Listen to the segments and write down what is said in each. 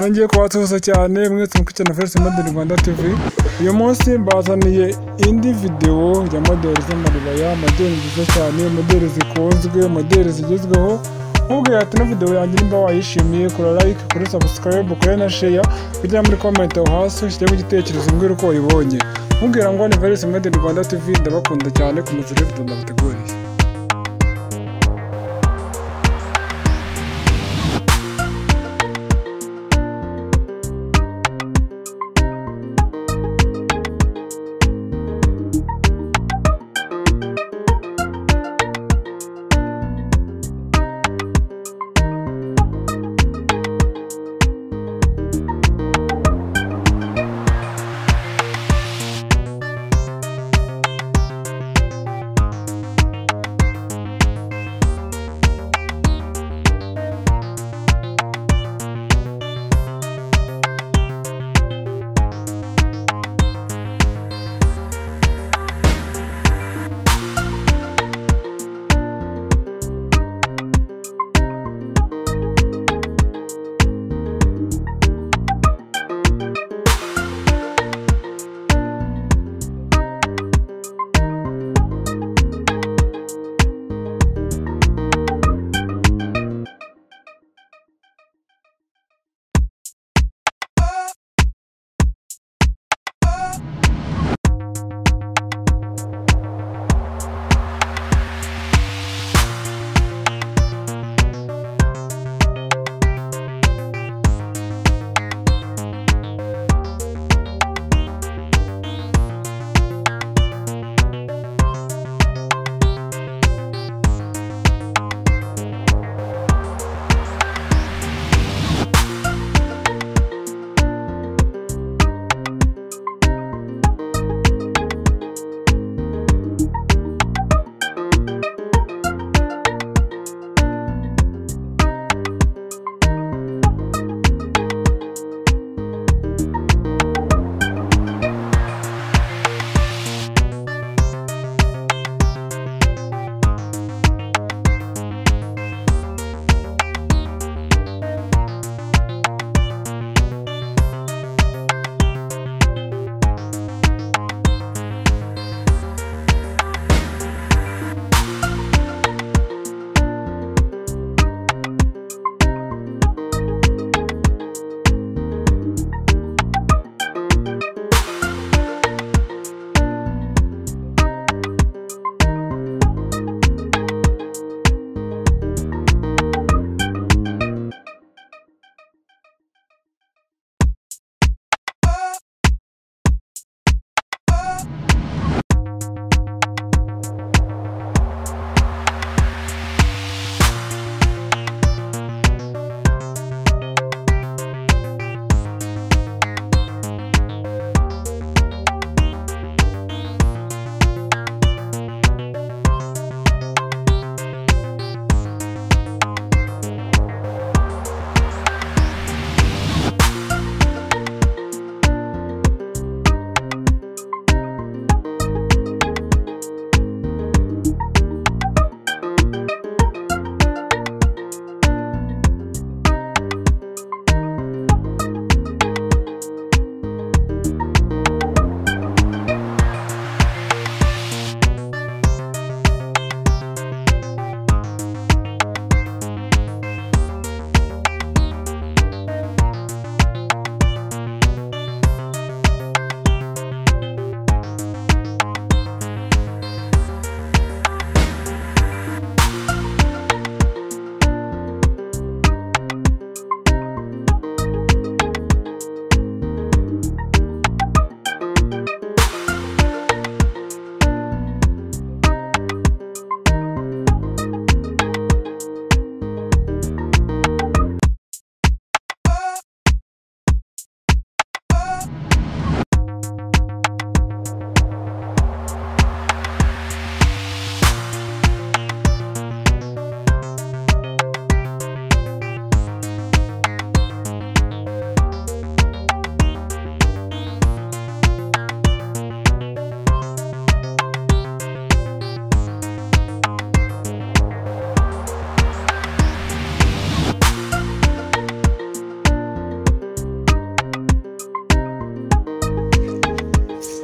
nongeye kubasuhuza cyane mwese mukurikiye na First Model Rwanda TV uyu munsi mbazaniye indi videwo ya modeli z'amaribaya modeli nziza cyane modeli zikunzwe modeli zigezweho nkubwira ati ino videwo yanjye nimba wayishimiye kora like kuri subscribe kuri na share kujya muri comment aho hasi ushyiremo igitekerezo mbwira uko wayibonye mubwira ngo ni First Model Rwanda TV ndabakunda cyane ku muzire video ndabateguriye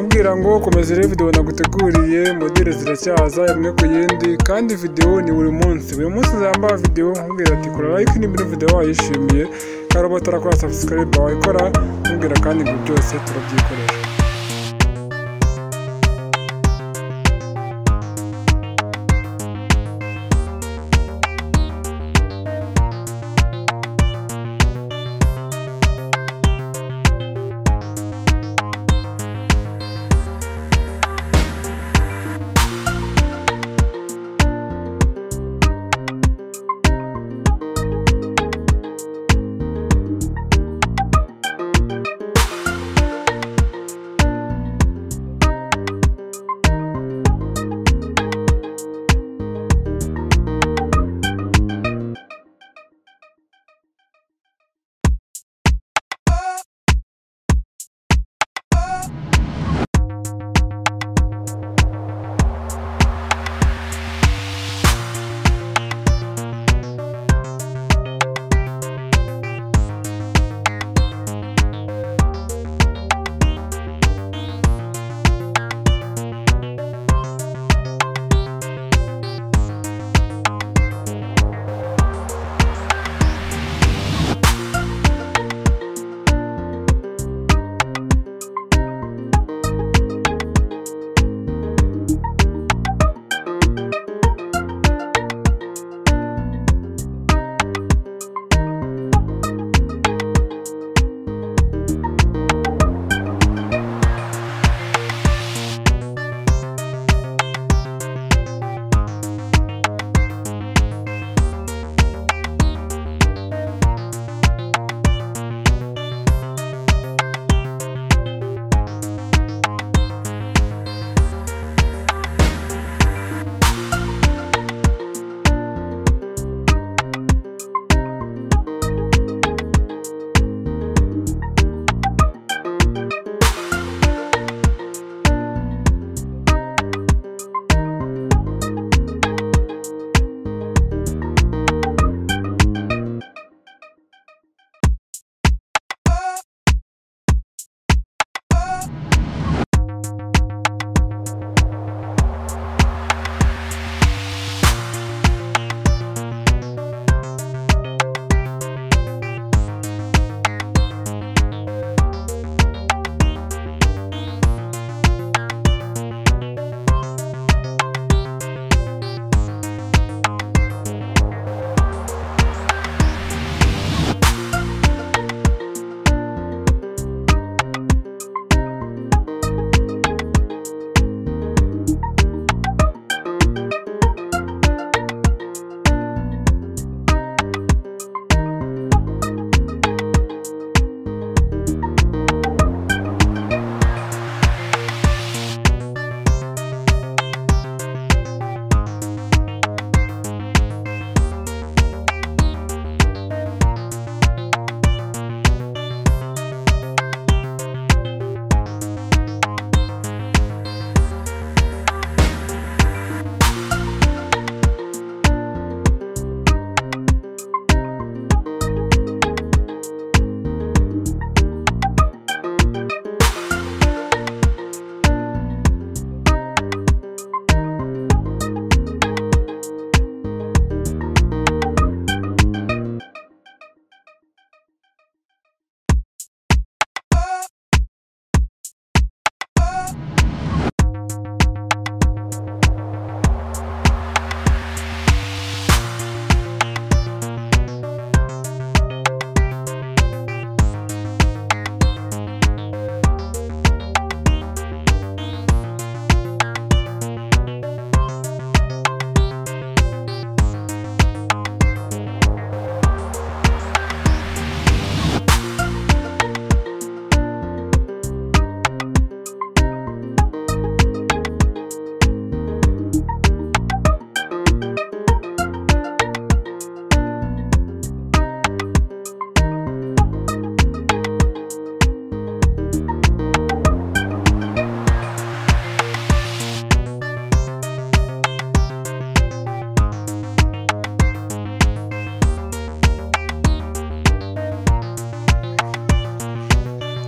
kugira ngo komeza urebe videwo naguteguriye modeli ziracyaza imwe ku yindi kandi videwo ni buri munsi buri munsi zamba videwo nkubwira ati kora like niba ino videwo wayishimiye kandi uba utarakora subscribe wayikora nkubwira kandi ngo byose turabyikoresha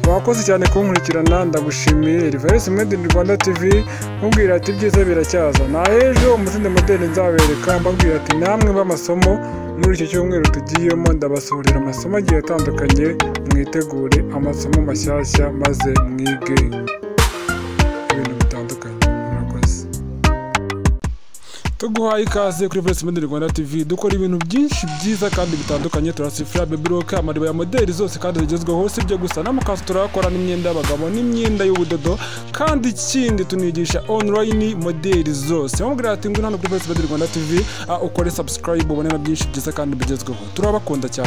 wakoze cyane kunkurikirana ndagushimiye Reverse Made in Rwanda TV mubwira ati ibyiza biracyaza na ejo umuzindi modeli nzabereka mbabwira ati namwe b'amasomo muri iki cyumweru tugiyemo ndabasohorera amasomo agiye atandukanye mwitegure amasomo mashyashya maze mwige ibintu bitandukanye murakoze tuguhaye ikaze kuri Voice Model Rwanda TV dukora ibintu byinshi byiza kandi bitandukanye turasifura baby rock amariba ya modeli zose kandi zigezweho si ibyo gusa n'amakanzu turayakora n'imyenda y'abagabo n'imyenda y'ubudodo kandi ikindi tunigisha online modeli zose bamubwira ati ngwino hano kuri Voice Model Rwanda TV ah, ukore subscribe ubone na byinshi byiza kandi bigezweho turabakunda cyane